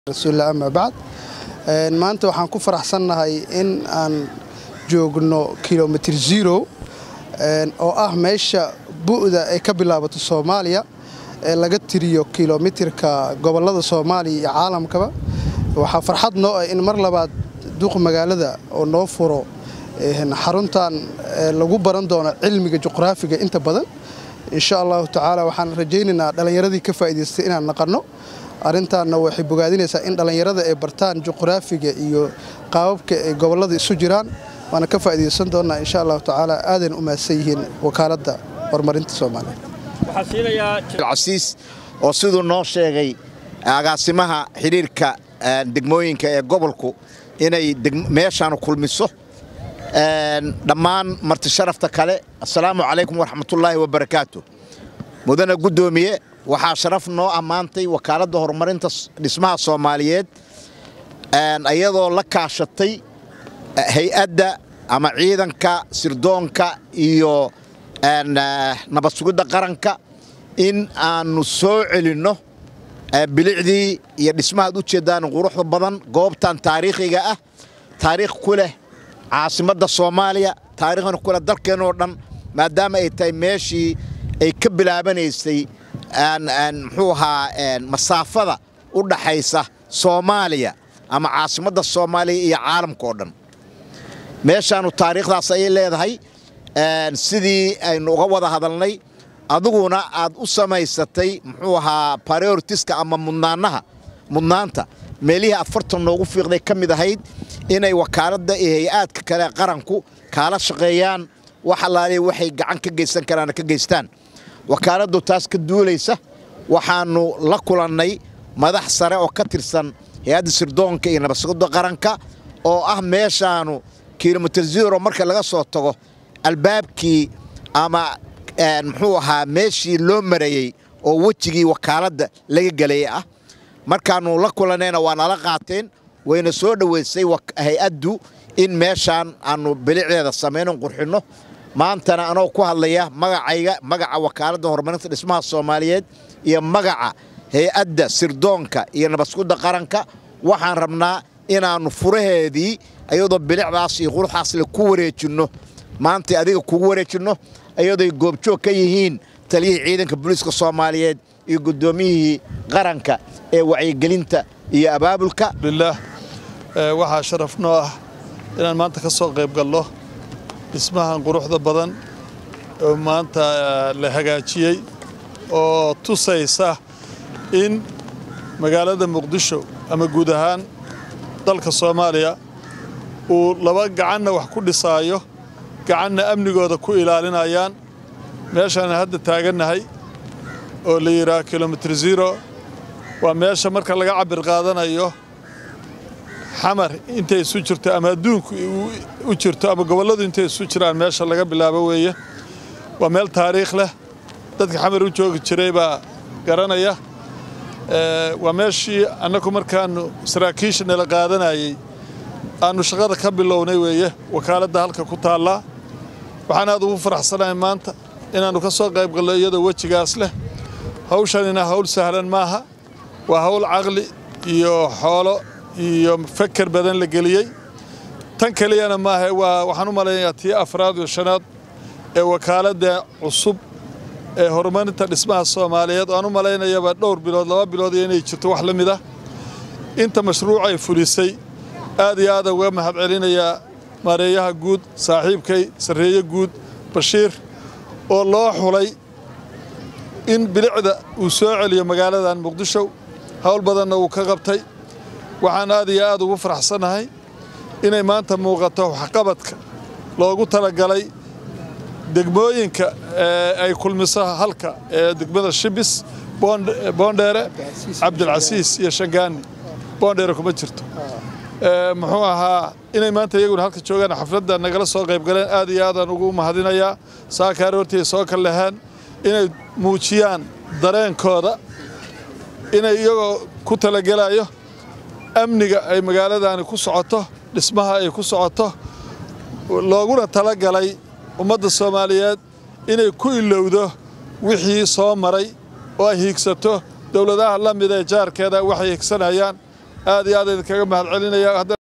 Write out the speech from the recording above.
rasuulillah ama bacd maanta waxaan ku faraxsannahay in aan joogno kilomitr zero oo ah meesha bu'da ay ka bilaabato soomaaliya ee laga tiriyo kilomitirka gobollada soomaaliya iyo caalamkaba waxaa farxad noo ah in mar labaad duuq magaalada oo noo furo xaruntan lagu baran doono cilmiga juqraafiga inta badan insha allahu tacaala waxaan rajaynaynaa dhallinyaradii ka faa'iidaystay inaan naqanno arrintaanna waxay bogaadinaysaa in dhallinyarada ay bartaan juqraafiga iyo qaababka ay gobollada isu jiraan waana ka faa'iidaysan doonnaa insha allahu tacaala aadan u mahadsan yihiin wakaaladda horumarinta soomaaliya casiis oo siduu noo sheegay agaasimaha xidhiirka degmooyinka ee gobolku inay meeshaanu kulmiso dhammaan marti sharafta kale assalaamu calaykum waraxmatullaahi wabarakaatu mudane guddoomiye waxaa sharaf noo ammaantay wakaaladda horumarinta dhismaha soomaaliyeed iyadoo la kaashatay hay-adda ama ciidanka sirdoonka iyo nabad sugidda qaranka in aannu soo celinno bilicdii iyo dhismahaad u jeeddaan quruxda badan goobtan taariikhiga ah taariikh ku leh caasimadda soomaaliya taariikhna ku leh dalkeennoo dhan maadaama ay tahay meeshii ay ka bilaabanaysay muxuu ahaa masaafada u dhaxaysa soomaaliya ama caasimadda soomaaliya iyo caalamka oo dhan meeshaannu taariikhdaas ayay leedahay sidii aynu uga wada hadalnay adiguna aad u samaysatay muxuu ahaa baroritiska ama mudnaanaha mudnaanta meelihii aad fartan noogu fiiqday ka mid ahayd inay wakaaladda iyo hay-aadka kale qaranku kaala shaqeeyaan wax allaaliya waxay gacan ka geysan karaana ka geystaan wakaaladdu taas ka duulaysa waxaannu la kulannay madax sare oo ka tirsan hay-adda sirdoonka iyo nabadsugidda qaranka oo ah meeshaanu kilomitr zero marka laga soo tago albaabkii ama muxuu ahaa meeshii loo marayey oo wejigii wakaaladda laga gelayay ah markaannu la kulannayna waa nala qaateen wayna soo dhoweysay hay-addu in meeshaan aannu bilicdeeda samayno qurxinno maantana anoo ku hadlaya magacayga magaca wakaaladda horumarinta dhismaha soomaaliyeed iyo magaca hay-adda sirdoonka iyo nabadsugidda qaranka waxaan rabnaa inaannu furaheedii iyadoo bilicdaas iyo quruxdaasle ku wareejinno maantay adiga kugu wareejinno iyadooy goobjoog ka yihiin taliyihii ciidanka booliiska soomaaliyeed iyo guddoomiyihii qaranka ee wacyigelinta iyo abaabulka lilah waxaa sharaf noo ah inaan maanta ka soo qayb galno dhismahan quruxda badan oo maanta la hagaajiyey oo tusaysa in magaalada muqdisho ama guud ahaan dalka soomaaliya uu laba gacanna wax ku dhisaayo gacanna amnigooda ku ilaalinayaan meeshaan hadda taagannahay oo la yidhaah kilomitr zero waa meesha marka laga cabir qaadanayo xamar intay isu jirto ama adduunku u jirto ama gobolladu intay isu jiraan meesha laga bilaabo weeye waa meel taariikh leh dadka xamar u joogi jiray baa garanaya waa meeshii annagu markaannu saraakiisha nala qaadanayey aannu shaqada ka bilownay weeye wakaaladda halka ku taallaa waxaan aad ugu faraxsanahay maanta inaannu ka soo qayb galno iyadoo wejigaas leh hawshanina hawl sahlan maaha waa hawl caqli iyo xoolo iyo feker badan la geliyey tan keliyana maaha waa waxaan u malaynayaa tii afraad iyo shanaad ee wakaaladda cusub ee horumarinta dhismaha soomaaliyeed oo aan u malaynayaba dhowr bilood laba bilood iyo inay jirto wax la mid ah inta mashruucay fulisay aad iyo aadaan uga mahad celinayaa maareeyaha guud saaxiibkay sarreeye guud bashiir oo loo xulay in bilicda uu soo celiyo magaaladan muqdisho howl badanna uu ka qabtay waxaan aad iyo aad ugu faraxsannahay inay maanta muuqato waxqabadka loogu talagalay degmooyinka ay kulmiso halka ee degmada shibis boondheere cabdilcasiis iyo shangaani boondheere kuma jirto muxuu ahaa inay maanta iyaguna halka joogaan xafladda nagala soo qayb galeen aad iyo aadaan ugu mahadinayaa saakaar hortii soo ka leheen inay muujiyaan dareenkooda inay iyagoo ku talagelayo amniga ay magaaladani ku socoto dhismaha ay ku socoto looguna talagalay ummadda soomaaliyeed inay ku ilowdo wixii soo maray oo ay hiigsato dowladaha la mid ee jaarkeeda waxay higsanayaan aad iyo aad idinkaga mahad celinaya